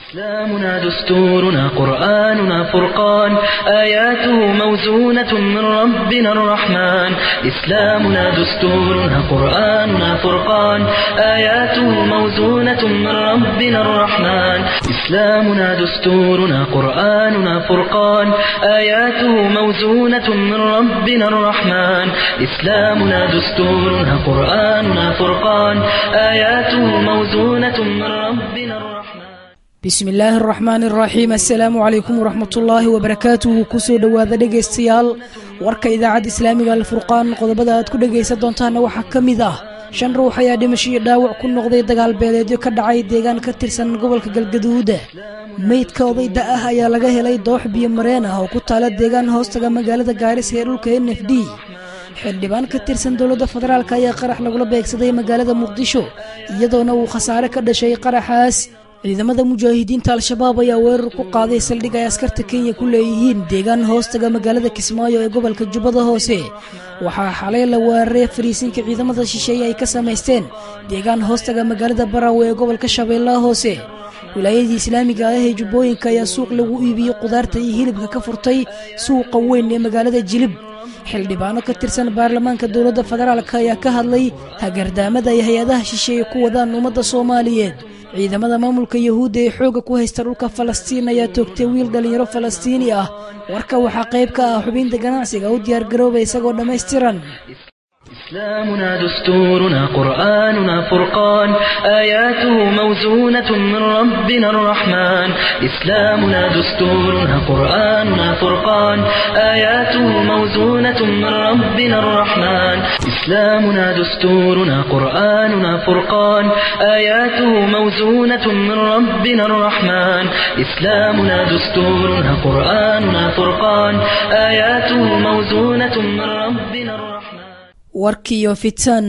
إسلامنا دستورنا قرآننا فرقان آياته موزونة من ربنا الرحمن إسلامنا دستورنا قرآننا فرقان آياته موزونة من ربنا الرحمن إسلامنا دستورنا قرآننا فرقان آياته موزونة من ربنا الرحمن إسلامنا دستورنا قرآننا فرقان آياته موزونة من ربنا الرحمن bismi illaahi araxmaan araxiim assalaamu calaykum waraxmatullaahi wabarakaatuhu kusoo dhowaada dhegaystayaal warka idaacadda islaamiga alfurqaan qodobada aad ku dhegaysan doontaana waxaa ka mid ah shan ruux ayaa dhimasho iyo dhaawac ku noqday dagaal beeleedyo ka dhacay deegaan ka tirsan gobolka galgaduuda meydka oday da ah ayaa laga helay doox biyo mareen ah oo ku taala deegaan hoostaga magaalada gaaris ee dhulka n f d xildhibaan ka tirsan dowladda federaalk ayaa qarax lagula beegsaday magaalada muqdisho iyadoona uu khasaare ka dhashay qaraxaas ciidamada mujaahidiinta al-shabaab ayaa weerar ku qaaday saldhig ay askarta kenya ku leeyihiin deegaan hoostaga magaalada kismaayo ee gobolka jubbada hoose waxaa xalay la weeraray fariisinka ciidamada shisheeye ay ka samaysteen deegaan hoostaga magaalada baraawe ee gobolka shabeellaha hoose wilaayadii islaamiga ah ee jubbooyinka ayaa suuq lagu iibiyey qudaarta iyo hilibka ka furtay suuqa weyn ee magaalada jilib xildhibaano ka tirsan baarlamaanka dowladda federaalk ayaa ka hadlay hagardaamada ay hay-adaha shisheeye ku wadaan ummadda soomaaliyeed ciidamada maamulka yahuudda ee xoogga ku haysta dhulka falastiin ayaa toogtay wiil dhallinyaro falastiini ah warka waxaa qayb ka ah xubinta ganacsiga u diyaargarooba isagoo dhammaystiran إسلامنا دستورنا قرآننا فرقان آياته موزونة من ربنا الرحمن إسلامنا دستورنا قرآننا فرقان آياته موزونة من ربنا الرحمن إسلامنا دستورنا قرآننا فرقان آياته موزونة من ربنا الرحمن إسلامنا دستورنا قرآننا فرقان آياته موزونة من ربنا الرحمن warkiiyo fitan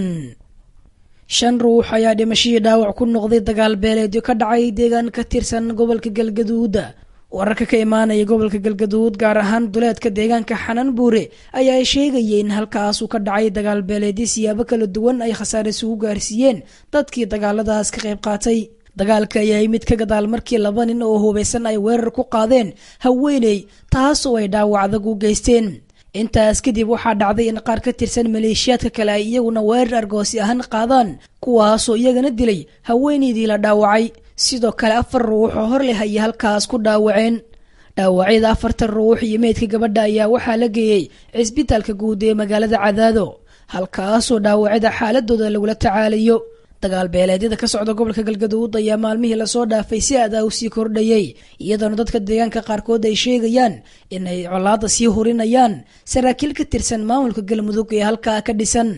shan ruux ayaa dhimashadii dhaawac ku noqday dagaal beeleedyo ka dhacay deegaan ka tirsan gobolka galgaduuda wararka ka imaanaya gobolka galgaduud gaar ahaan duleedka deegaanka xanan buure ayaa sheegayay in halkaasuu ka dhacay dagaal beeleedyo siyaabo kala duwan ay khasaare isugu gaarsiiyeen dadkii dagaaladaas ka qayb qaatay dagaalka ayaa yimid ka gadaal markii laba nin oo hubaysan ay weerar ku qaadeen haweeney taasoo ay dhaawac adag u geysteen intaas kadib waxaa dhacday in qaar ka tirsan maleeshiyaadka kale ay iyaguna weerar argoosi ahaan qaadaan kuwaasoo iyagana dilay haweeneydii la dhaawacay sidoo kale afar ruux oo hor leh ayay halkaas ku dhaawaceen dhaawacyada afartan ruux iyo meydka gabadha ayaa waxaa la geeyey cisbitaalka guud ee magaalada cadaado halkaasoo dhaawacyada xaaladooda lagula tacaalayo dagaal beeleedyada ka socda gobolka galgaduud ayaa maalmihii lasoo dhaafay si aad ah u sii kordhayay iyadoona dadka deegaanka qaarkood ay sheegayaan inay colaada sii hurinayaan saraakiil ka tirsan maamulka galmudug ee halkaa ka dhisan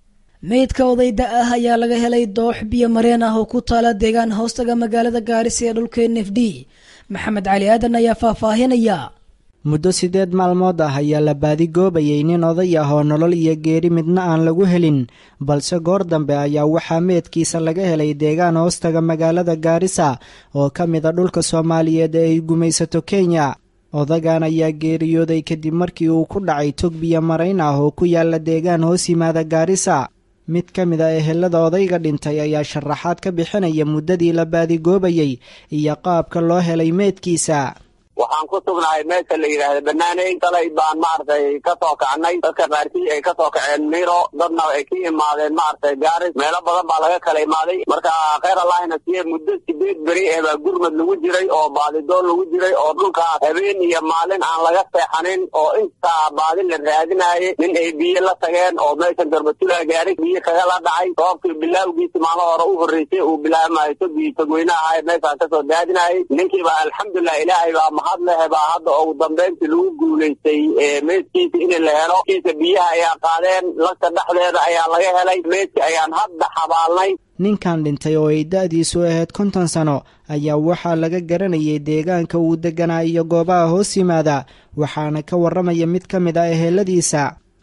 meydka odayda ah ayaa laga helay doox biyo mareen ah oo ku taala deegaan hoostaga magaalada gaaris ee dhulka n f d maxamed cali aadan ayaa faahfaahinaya muddo siddeed maalmood ah ayaa la baadigoobayay nin oday ah oo nolol iyo geeri midna aan lagu helin balse goor dambe ayaa waxaa meedkiisa laga helay deegaan hoostaga magaalada gaarisa oo ka mid a dhulka soomaaliyeed ee ay gumaysato kenya odagan ayaa geeriyooday kadib markii uu ku dhacay tog biyo marayn ah oo ku yaala deegaan hoos yimaada gaarisa mid ka mid a ehelada odayga dhintay ayaa sharaxaad ka bixinaya muddadii la baadigoobayay iyo qaabka loo helay meedkiisa waxaan ku sugnahay meesha la yidhaahda banaaney dalay baan maaragtay ka soo kacnay dadka qaarkii ay ka soo kaceen miro dadna ay ka imaadeen maaragtay gaaris meelo badan baa laga kala imaaday marka kheyr allahina siye muddo sideed beri eh baa gurmad lagu jiray oo baadidoon lagu jiray oo dhulkaas habeen iyo maalin aan laga seexanin oo intaa baadi la raadinayay nin ay biyo la tageen oo meeshan garbatula gaaris biyo kaga la dhacay roobkii bilaawgiisi maalmo hore u horreysay uu bilaabmayo togii togweyne ahay meeshaan kasoo daadinayay ninkiiba alxamdulilah ilaahay baa mahad lehe baa hadda ugu dambeyntii lagu guulaystay meydkiisa in la helo kiisa biyaha ayaa qaadeen lagta dhexdeeda ayaa laga helay meydka ayaan hadda xabaalnay ninkan dhintay oo ay da-diisu ahayd konton sano ayaa waxaa laga garanayay deegaanka uu deganaa iyo goobaha hoos yimaada waxaana ka warramaya mid ka mid ah eheladiisa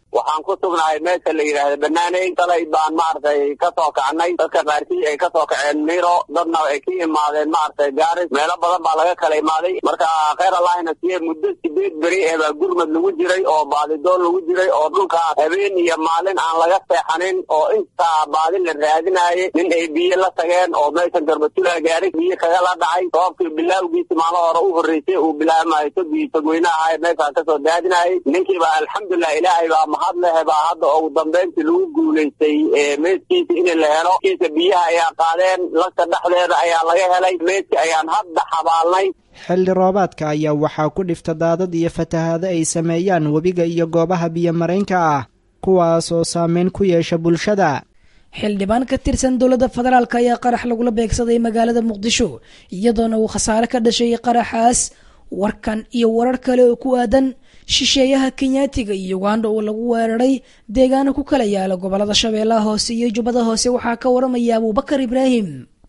waxaan ku sugnahay meesha la yidhaahda banaaney dalay baan maaragtay kasoo kacnay dadka qaarkii ay kasoo kaceen miro dadna ay ka imaadeen maaragtay gaaris meelo badan baa laga kala imaaday marka kheyr allahina siye muddo sideed beri ee baa gurmad lagu jiray oo baadidoon lagu jiray oo dhulkaas habeen iyo maalin aan laga seexanin oo intaa baadi la raadinayay nin ay biyo la tageen oo meeshan garbatula gaaris biyo kaga la dhacay sababkii bilaawgiisi maalo hore u horreysay uu bilaamayo togii togweynaha ahay meeshaan kasoo daadinayay ninkiiba alxamdulilah ilaahay baa mahad lehe baa hadda ugu dambeyntii lagu guulaystay meeskiisa in la helo kiisa biyaha ayaa qaadeen lagta dhexdeeda ayaa laga helay meedki ayaan hadda xabaalnay xilli roobaadka ayaa waxaa ku dhifta daadad iyo fatahaado ay sameeyaan webiga iyo goobaha biyo-maraynka ah kuwaas oo saameyn ku yeesha bulshada xildhibaan ka tirsan dowladda federaalk ayaa qarax lagula beegsaday magaalada muqdisho iyadoona uu khasaare ka dhashay qaraxaas warkan iyo warar kale oo ku aadan shisheeyaha kenyaatiga iyo uganda oo lagu weeraray deegaano ku kala yaala gobolada shabeellaha hoose iyo jubbada hoose waxaa ka waramaya abuubakar ibraahim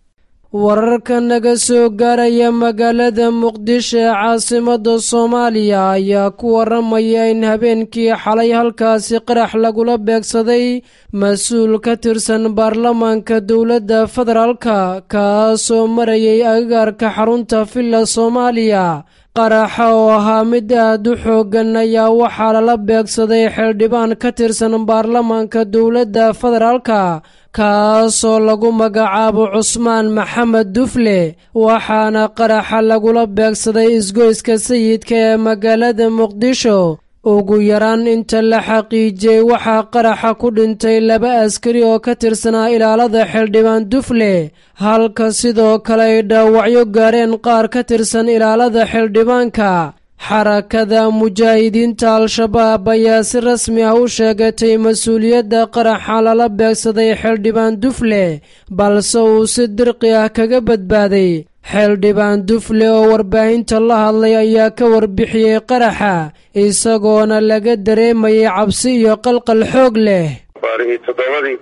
wararka naga soo gaaraya magaalada muqdisho ee caasimada soomaaliya ayaa ku waramaya in habeenkii xalay halkaasi qarax lagula beegsaday mas-uul ka tirsan baarlamaanka dowladda federaalka kaasoo marayay agagaarka xarunta villa soomaaliya qaraxa oo ahaa mid aad u xooggan ayaa waxaa lala beegsaday xildhibaan ka tirsan baarlamaanka dowladda federaalka kaasoo lagu magacaabo cusmaan maxamed dufle waxaana qaraxa lagula beegsaday isgoyska sayidka ee magaalada muqdisho ugu yaraan inta la xaqiijiyey waxaa qaraxa ku dhintay laba askari oo ka tirsanaa ilaalada xildhibaan dufle halka sidoo kale ay dhaawacyo gaareen qaar ka tirsan ilaalada xildhibaanka xarakada mujaahidiinta al-shabaab ayaa si rasmi ah u sheegatay mas-uuliyadda qaraxa lala beegsaday xildhibaan dufle balse uu si dirqi ah kaga badbaaday xildhibaan dufle oo warbaahinta la hadlay ayaa ka warbixiyey qaraxa isagoona laga dareemayay cabsi iyo qalqal xoog leh baarihii toddobadii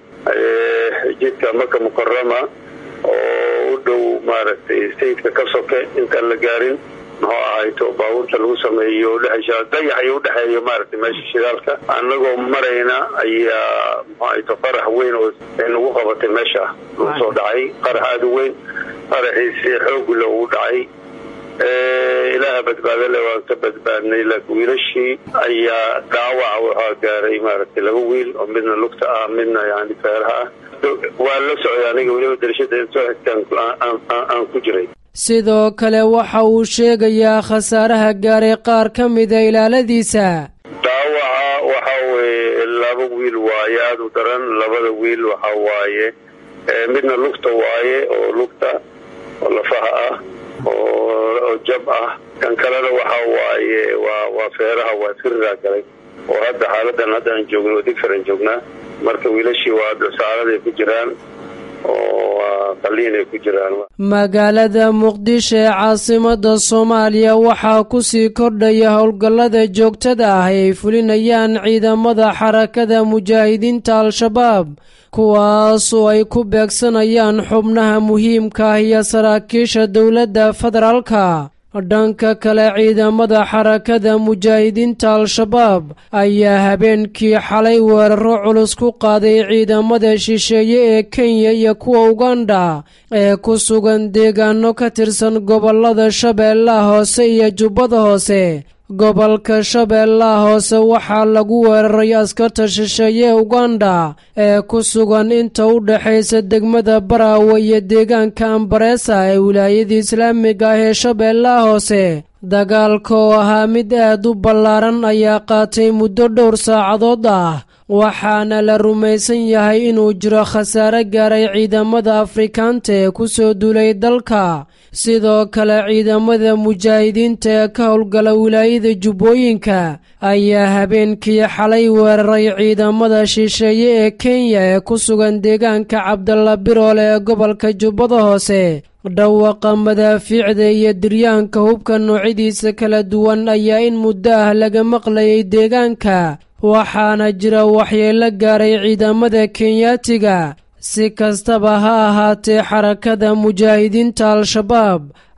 jidka maka mukarama oo u dhow maaragtay sayidka ka soke intaan la gaarin muxuu ahayto baabuurta lagu sameeyo udhexaysa dayaxay udhexeeyo maaragtay meesha shidaalka annagoo marayna ayaa muxuu ahayto qarax weyn oo nagu qabatay meesha lagu soo dhacay qarax aada u weyn qaraxiisi xoogla uu dhacay ilaaha badbaadale waan ka badbaadnay laakiin wiilashii ayaa dhaawaca waxaa gaaray maaragtay laba wiil oo midna lugta ah midna yani feeraha ah waa la socday aniga weliba darashada soo xigtaan aan ku jiray sidoo kale waxa uu sheegayaa khasaaraha gaaray qaar ka mida ilaaladiisa dhaawaca waxa weeye laba wiil waaye aada u daran labada wiil waxa waaye midna lugta waaye oo lugta oo lafaha ah oo jab ah kan kalena waxa waaye waa waa feeraha waa firiraa galay oo hadda xaaladan hadda aan joogno oo digfaran joognaa marka wiilashii waa dhusaaladay ku jiraan magaalada muqdisho ee caasimada soomaaliya waxaa kusii kordhaya howlgallada joogtada ah ay fulinayaan ciidamada xarakada mujaahidiinta al-shabaab kuwaasoo ay ku beegsanayaan xubnaha muhiimka ah iyo saraakiisha dowladda federaalka dhanka kale ciidamada xarakada mujaahidiinta al-shabaab ayaa habeenkii xalay weeraro culus ku qaaday ciidamada shisheeye ee kenya iyo kuwa uganda ee ku sugan deegaano ka tirsan gobolada shabeellaha hoose iyo jubbada hoose gobolka shabeellaha hoose waxaa lagu weeraray askarta shisheeye uganda ee ku sugan inta u dhexaysa degmada baraawe iyo deegaanka ambareesa ee wilaayada islaamiga ah ee shabeellaha hoose dagaalka oo ahaa mid aad u ballaaran ayaa qaatay muddo dhowr saacadood ah waxaana la rumaysan yahay inuu jiro khasaare gaaray ciidamada afrikaanta ee ku soo duulay dalka sidoo kale ciidamada mujaahidiinta ee ka howlgala wilaayada jubbooyinka ayaa habeenkii xalay weeraray ciidamada shisheeye ee kenya ee ku sugan deegaanka cabdalla biroole ee gobolka jubbada hoose dhawaqa madaafiicda iyo diryaanka hubka noocyadiisa kala duwan ayaa in muddo ah laga maqlayay deegaanka waxaana jira waxyeelo gaaray ciidamada kenyaatiga si kastaba ha ahaatee xarakada mujaahidiinta al-shabaab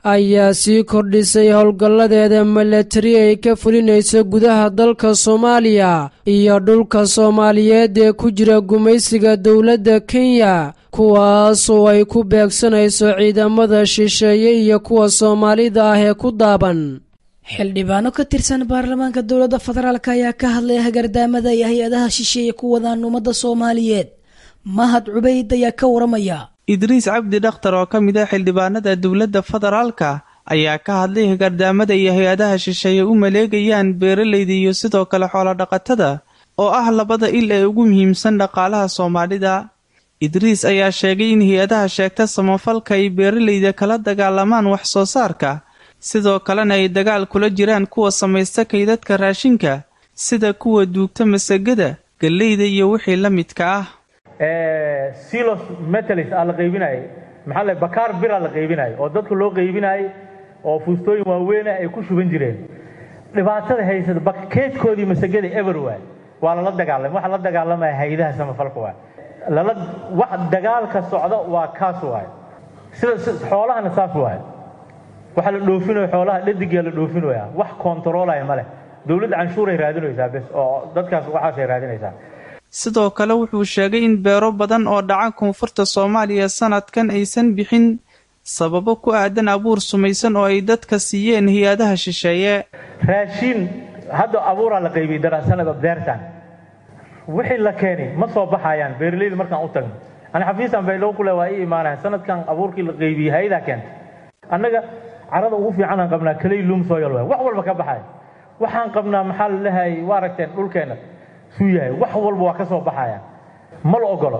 ayaa sii kordhisay howlgalladeeda milatari ay ka fulinayso gudaha dalka soomaaliya iyo dhulka soomaaliyeed ee ku jira gumaysiga dowladda kenya kuwaasoo ay ku beegsanayso ciidamada shisheeye iyo kuwa soomaalida ah ee ku daaban xildhibaano ka tirsan baarlamaanka dowladda federaalk ayaa ka hadlay hagardaamada iyo hay-adaha shisheeye ku wadaan ummadda soomaaliyeed mahad cubayd ayaa ka waramaya idriis cabdi dhakhtar oo ka mid ah xildhibaanada dowladda federaalka ayaa ka hadlay hagardaamada iyo hay-adaha shisheeye u maleegayaan beeralayda iyo sidoo kale xoolodhaqatada oo ah labada il ee ugu muhiimsan dhaqaalaha soomaalida idriis ayaa sheegay in hay-adaha sheegta samafalka ay beeralayda kala dagaalamaan wax soo saarka sidoo kalena ay dagaal kula jiraan kuwa samaysta kaydadka raashinka sida kuwa duugta masagada galleyda iyo wixii la midka ah silos metalis aa la qaybinayay maxaa le bakaar bira la qaybinayay oo dadka loo qaybinayay oo fuustooyin waaweyna ay ku shuban jireen dhibaatada haysata bakeedkoodii masagada everywhere waa lala dagaalamay waxa la dagaalamaya hay-adaha samafalka waay lala wax dagaalka socda waa kaas waay sida xoolahana saas waay waxa la dhoofinayo xoolaha dhadigaa la dhoofinaya wax kontaroolaya ma leh dowladda canshuuray raadinaysaa bes oo dadkaas waxaasay raadinaysaa sidoo kale wuxuu sheegay in beero badan oo dhaca koonfurta soomaaliya sanadkan aysan bixin sababo ku aadan abuur sumaysan oo ay dadka siiyeen hay-adaha shisheeye raashiin hadda abuuraa la qaybiyey daraasanada beertan wixii la keenay ma soo baxayaan beeralayda markaan u tagno ani xafiisan baylow kule waa ii imaanayan sanadkan abuurkii la qaybiyey hay-adaa keentay annaga carada ugu fiicanaan qabnaa kaley luum sooyal waay wax walba ka baxaya waxaan qabnaa maxaa la lehay waa aragteen dhulkeenna suu yahay wax walba waa ka soo baxaya ma la ogolo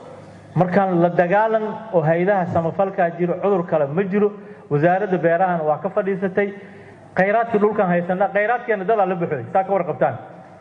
markaan la dagaalan oo hay-adaha samafalkaa jiro cudur kale ma jiro wasaaradda beerahana waa ka fadhiisatay khayraadkii dhulkan haysanaa khayraadkeena dadaa la baxoy saa ka warqabtaan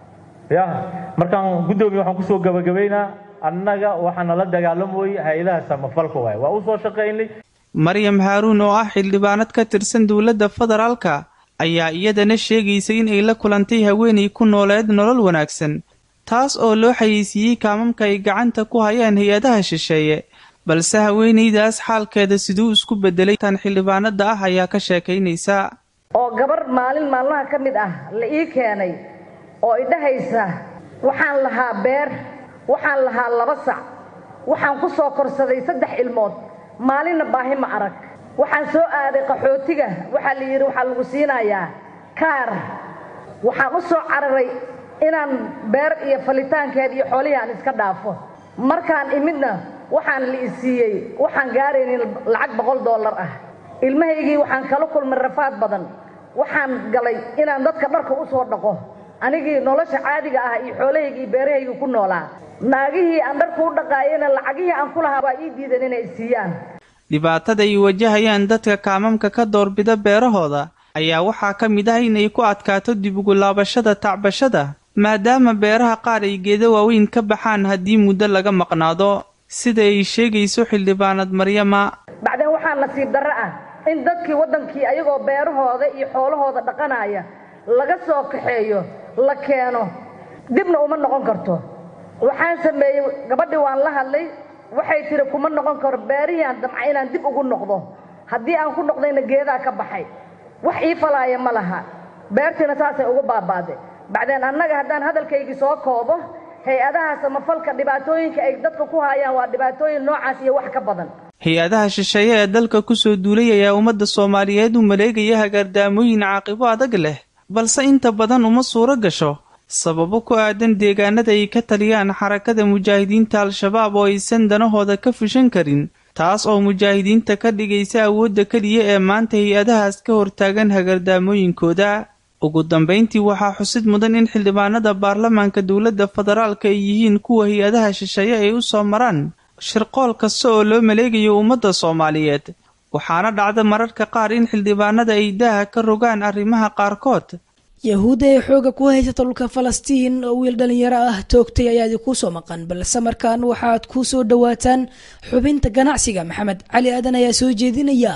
ya markaan guddoomiye waxaan kusoo gabagabaynaa annaga waxaana la dagaalamoyey hay-adaha samafalka waay waa u soo shaqaynay maryam haaruun oo ah xildhibaanad ka tirsan dowladda federaalka ayaa iyadana sheegaysay in ay la kulantay haweenay ku nooleed nolol wanaagsan taas oo loo xayeysiiyey kaamamka ay gacanta ku hayaan hay-adaha shisheeye balse haweenaydaas xaalkeeda siduu isku bedelay tan xildhibaanada ah ayaa ka sheekaynaysa oo gabar maalin maalmaha ka mid ah la ii keenay oo idhahaysa waxaan lahaa beer waxaan lahaa laba sac waxaan ku soo korsaday saddex ilmood maalinna baahi ma arag waxaan soo aaday qaxootiga waxaa la yidhi waxaa lagu siinayaa kaar waxaan u soo cararay inaan beer iyo falitaankeed iyo xoolihii aan iska dhaafo markaan imidna waxaan la isiiyey waxaan gaaraynin lacag boqol dollar ah ilmahaygii waxaan kala kulmay rafaad badan waxaan galay inaan dadka dharka u soo dhaqo anigii nolosha caadiga ah iyo xoolahaygii beerahaygii ku noolaa naagihii aan dharka u dhaqaayena lacagihii aan ku lahaa waa ii diidan inay isiiyaan dhibaatada ay wajahayaan dadka kaamamka ka doorbida beerahooda ayaa waxaa ka mid ah inay ku adkaato dib ugu laabashada tacbashada maadaama beeraha qaar ay geeda waaweyn ka baxaan haddii muddo laga maqnaado sida ay sheegayso xildhibaanad maryama bacdeen waxaa nasiib darro ah in dadkii waddankii ayagoo beerahooda iyo xoolahooda dhaqanaya laga soo kaxeeyo la keeno dibna uma noqon karto waxaan sameeyey gabadhii waan la hadlay waxay tiri kuma noqon karo beerihii aan damca inaan dib ugu noqdo haddii aan ku noqdayna geedaa ka baxay wax ii falaaya ma laha beertiina saasay ugu baabaaday bacdeen annaga haddaan hadalkaygii soo koobo hay-adaha samafalka dhibaatooyinka ay dadka ku hayaan waa dhibaatooyin noocaas iyo wax ka badan hay-adaha shisheeye ee dalka kusoo duulay ayaa ummadda soomaaliyeed u maleegaya hagaardaamooyin caaqibo adag leh balse inta badan uma suuro gasho sababo ku aadan deegaanada ay ka taliyaan xarakada mujaahidiinta al-shabaab oo aysan danahooda ka fushan karin taas oo mujaahidiinta ka dhigaysa awoodda keliya ee maanta hay-adahaas ka hortaagan hagardaamooyinkooda ugu dambayntii waxaa xusid mudan in xildhibaanada baarlamaanka dowladda federaalka ay yihiin kuwa hay-adaha shisheeye ay u soo maraan shirqool kasta oo loo maleegayo ummadda soomaaliyeed waxaana dhacda mararka qaar in xildhibaanada ay daaha ka rogaan arrimaha qaarkood yahuudda ee xooga ku haysata dhulka falastiin oo wiil dhallinyaro ah toogtay ayaa idinku soo maqan balse markaan waxaad ku soo dhowaataan xubinta ganacsiga maxamed cali aadan ayaa soo jeedinaya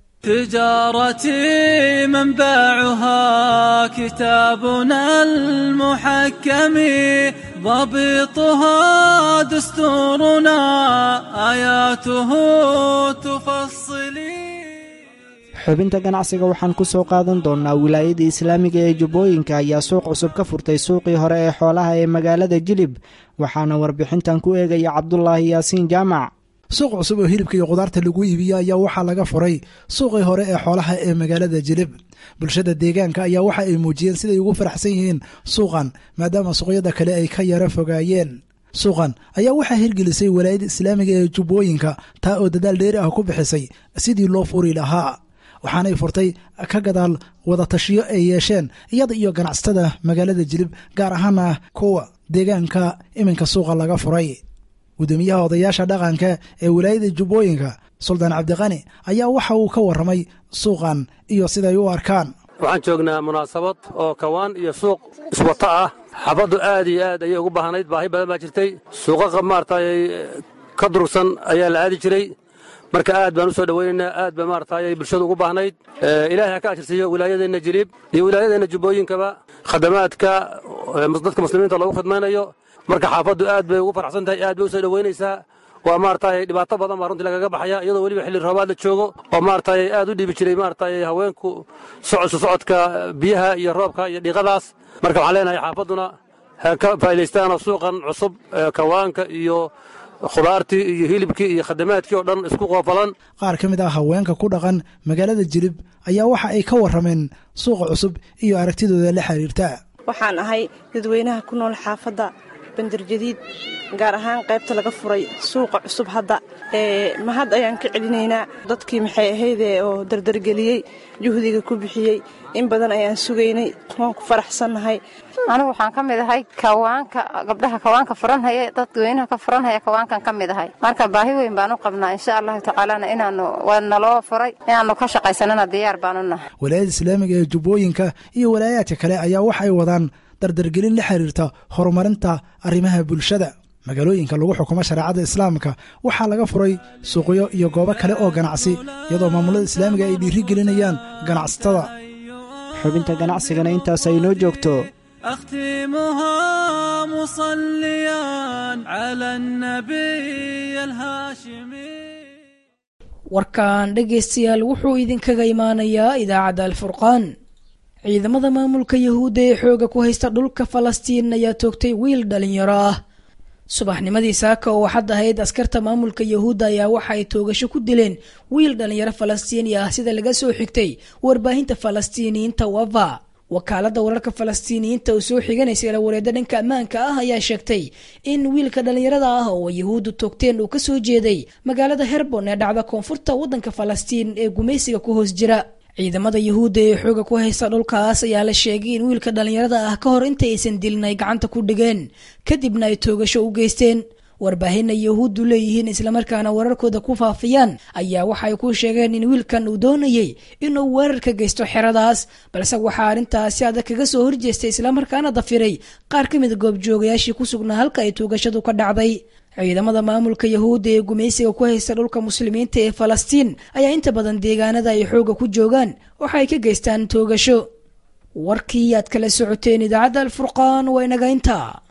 تجارتي منبعها كتابنا المحكم ضبطها دستورنا آياته تفصلي xubinta ganacsiga waxaan ku soo qaadan doonnaa wilaayada islaamiga ee jubbooyinka ayaa suuq cusub ka furtay suuqii hore ee xoolaha ee magaalada jilib waxaana warbixintan ku eegaya cabdulaahi yaasiin jaamac suuq cusub oo hilibka iyo khudaarta lagu iibiyo ayaa waxaa laga furay suuqii hore ee xoolaha ee magaalada jilib bulshada deegaanka ayaa waxa ay muujiyeen siday ugu faraxsan yihiin suuqan maadaama suuqyada kale ay ka yara fogaayeen suuqan ayaa waxaa hirgelisay walaayada islaamiga ee jubbooyinka taa oo dadaal dheeri ah ku bixisay sidii loo furi lahaa waxaanay furtay ka gadaal wadatashiyo ay yeesheen iyada iyo ganacsatada magaalada jilib gaar ahaana kuwa deegaanka iminka suuqa laga furay gudoomiyaha odayaasha dhaqanka ee walaayada jubbooyinka suldaan cabdiqani ayaa waxa uu ka warramay suuqan iyo siday u arkaan waxaan joognaa munaasabad oo kawaan iyo suuq iswato ah xabaddu aad iyo aad ayay ugu baahnayd baahi badan baa jirtay suuqa maaragtay ka durugsan ayaa la aadi jiray marka aad baan u soo dhowaynaynaa aad ba maaragtay bulshadu ugu baahnayd ilaahay ha ka ajirsiiyo wilaayadeenna jiliib iyo wilaayadeenna jubbooyinkaba khadamaadka dadka muslimiinta loogu khidmaynayo marka xaafaddu aad bay ugu farxsan tahay aad bay u soo dhowaynaysaa waa maaragtay dhibaato badan baa runtii lagaga baxaya iyadoo weliba xilli roobaad la joogo oo maaragtay aad u dhiibi jiray maaragtay haweenku socodsu socodka biyaha iyo roobka iyo dhiiqadaas marka waxaan leenahay xaafadduna ha ka faa'iidaystaanoo suuqan cusub kawaanka iyo khudaartii iyo hilibkii iyo khadamaadkii oo dhan isku qoofalan qaar ka mid ah haweenka ku dhaqan magaalada jilib ayaa waxa ay ka warrameen suuqa cusub iyo aragtidooda la xiriirta waxaan ahay dadweynaha ku nool xaafadda bandarjadiid gaar ahaan qaybta laga furay suuqa cusub hadda mahad ayaan ka celinaynaa dadkii maxay ahaydee oo dardargeliyey juhdiga ku bixiyey in badan ayaan sugaynay waan ku faraxsannahay anigu waxaan ka mid ahay kawaanka gabdhaha kawaanka furanhaya dadweynaha ka furanhaya kawaankan ka mid ahay marka baahi weyn baan u qabnaa insha allahu tacaalana inaanu naloo furay inaanu ka shaqaysanana diyaar baanu nahay walaayada islaamiga ee jubbooyinka iyo walaayaadka kale ayaa wax ay wadaan dardargelin la xiriirta horumarinta arrimaha bulshada magaalooyinka lagu xukumo shareecada islaamka waxaa laga furay suuqyo iyo goobo kale oo ganacsi iyadoo maamulada islaamiga ay dhiiri gelinayaan ganacsatada xubinta ganacsigana intaas ay noo joogto أختمها مصليا على النبي الهاشمي warkan dhegaystayaal wuxuu idinkaga imaanayaa idaacadda alfurqaan ciidamada maamulka yahuudda ee xooga ku haysta dhulka falastiin ayaa toogtay wiil dhalinyaro ah subaxnimadii saaka oo waxaad ahayd askarta maamulka yahuudda ayaa waxa ay toogasho ku dileen wiil dhalinyaro falastiini ah sida laga soo xigtay warbaahinta falastiiniyiinta wafa wakaaladda wararka falastiiniyiinta oo soo xiganaysa ilawareedda dhanka ammaanka ah ayaa sheegtay in wiilka dhallinyarada ah oo yahuuddu toogteen uu kasoo jeeday magaalada herbon ee dhacda koonfurta waddanka falastiin ee gumaysiga ku hoos jira ciidamada yahuudda ee xooga ku haysta dhulkaas ayaa la sheegay in wiilka dhallinyarada ah ka hor inta aysan dilin ay gacanta ku dhigeen kadibna ay toogasho u geysteen warbaahinna yahuuddu leeyihiin islamarkaana wararkooda ku faafiyaan ayaa waxay ku sheegeen in wiilkan uu doonayey inuu weerar ka geysto xeradaas balse waxaa arrintaasi adag kaga soo horjeestay islamarkaana dafiray qaar ka mid goobjoogayaashii ku sugnaa halka ay tuugashadu ka dhacday ciidamada maamulka yahuudda ee gumaysiga ku haysta dhulka muslimiinta ee falastiin ayaa inta badan deegaanada ay xooga ku joogaan waxa ay ka geystaan toogasho warkii aad kala socoteen idaacadda alfurqaan waa inaga intaa